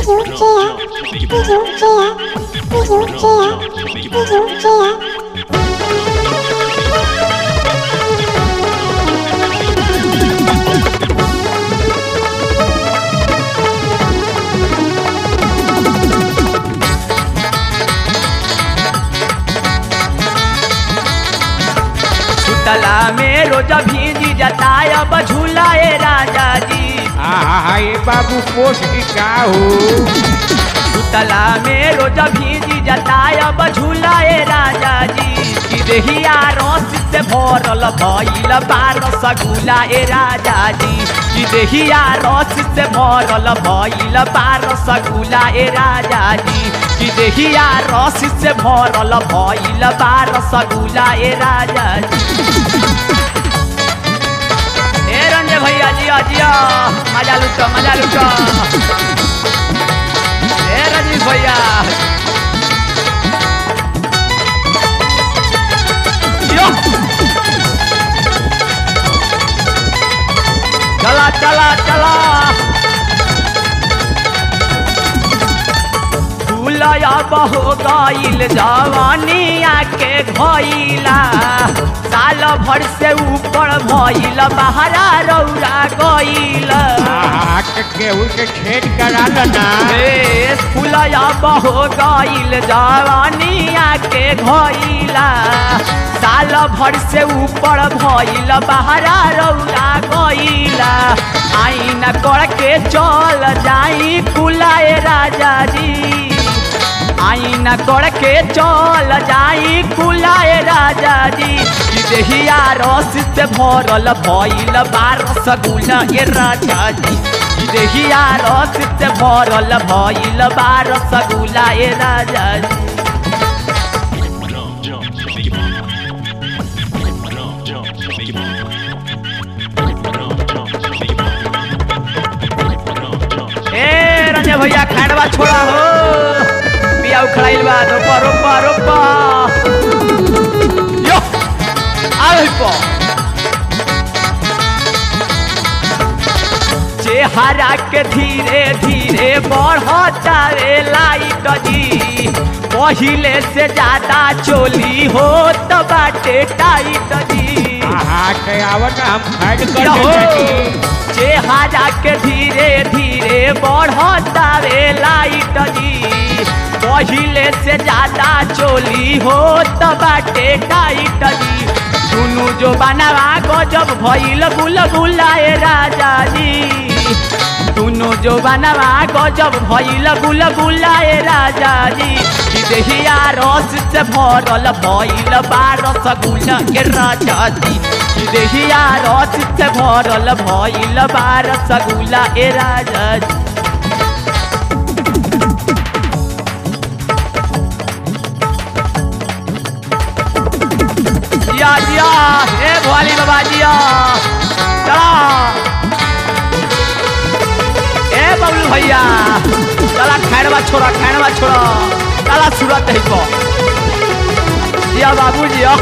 सुतला में रोज भीजी जताय अब झूलाए राजा जी आहा ये बाबू पोस्ट का हो सुतला में रोज भीजी जताय अब झूलाए राजा जी कि देहिया रस से भरल भइल बार सगुला ए राजा जी कि देहिया रस से भरल भइल बार सगुला ए राजा जी कि देहिया रस से भरल भइल बार सगुला ए राजा जी ए रंजे भैया जिया जिया मजा लुटो मजा लुटो ए रजनीश भैया यो चला चला चला फूलया बहो गईल जवानिया के भइला साल भर से ऊपर भइल बहरा रौरा गईल आहा के केहू के छेद करा लना ए फूलया बहो गईल जवानिया के भइला साल भर से ऊपर भइल बहरा रौरा गईला आईना करके चल जाई कुलाए राजा जी आईना करके चल जाई कुलाए राजा जी कि देहिया रस से भरल भइल बारस गुला ए राजा जी कि देहिया रस से भरल भइल बारस गुला ए राजा जी ए रंजे भैया खाड़वा छोड़ा हो बिया उखड़ाइल बा रोपा रोपा रोपा यो आवे पो चेहरा के धीरे धीरे बढ़ता रे लाइट जी पहिले से ज्यादा चोली हो तो बाटे टाइट जी आहा के आवत हम फाइट कर रहो। देती चेहरा के धीरे धीरे बढ़ता रे लाइट जी पहिले से ज्यादा चोली हो तो बाटे टाइट जी दुनु जो बनवा गजब भइल गुल गुलाए राजा जी दुनु जो बनवा गजब भइल गुल गुलाए राजा जी कि देहिया रस से भरल भइल बारस गुल के राजा जी कि देहिया रस से भरल भइल बारस गुला ए राजा जी जिया जिया हे भोली बाबा जिया चला ए बबलू भैया चला खैरवा छोड़ा खैरवा छोड़ा चला सूरत है को जिया बाबू जिया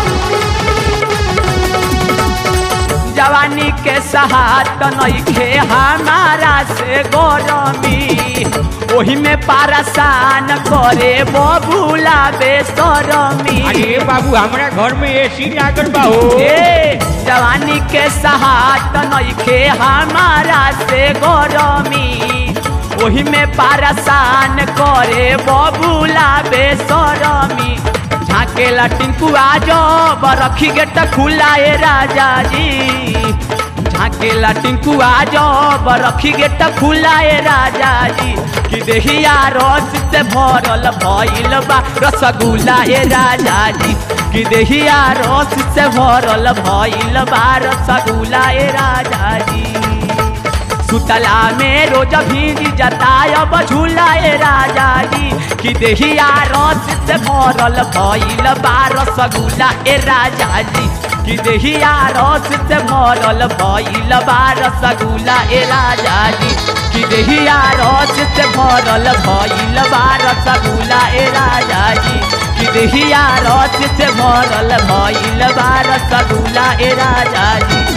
जवानी के सहात नइखे हमारा से गरमी ओही में पारसान करे बबूला बेसरमी अरे बाबू हमरा घर में एसी लागल बा हो ए जवानी के सहात नइखे हमारा से गरमी ओही में पारसान करे बबूला बेसरमी झाकेला टिंकुआ जब रखी गेट खुलाए राजा जी झाकेला टिंकुआ जब रखी गेट खुलाए राजा जी कि देहिया रस से भरल भइल बा रसगुल्ला ए राजा जी कि देहिया रस से भरल भइल बा रसगुल्ला ए राजा जी सुतला में रोज भीजी जतायब झूलाए राजा जी कि देहिया रस से भरल भइल बारस गुला ए राजा जी कि देहिया रस से भरल भइल बारस गुला ए राजा जी कि देहिया रस से भरल भइल बारस गुला ए राजा जी कि देहिया रस से भरल भइल बारस गुला ए राजा जी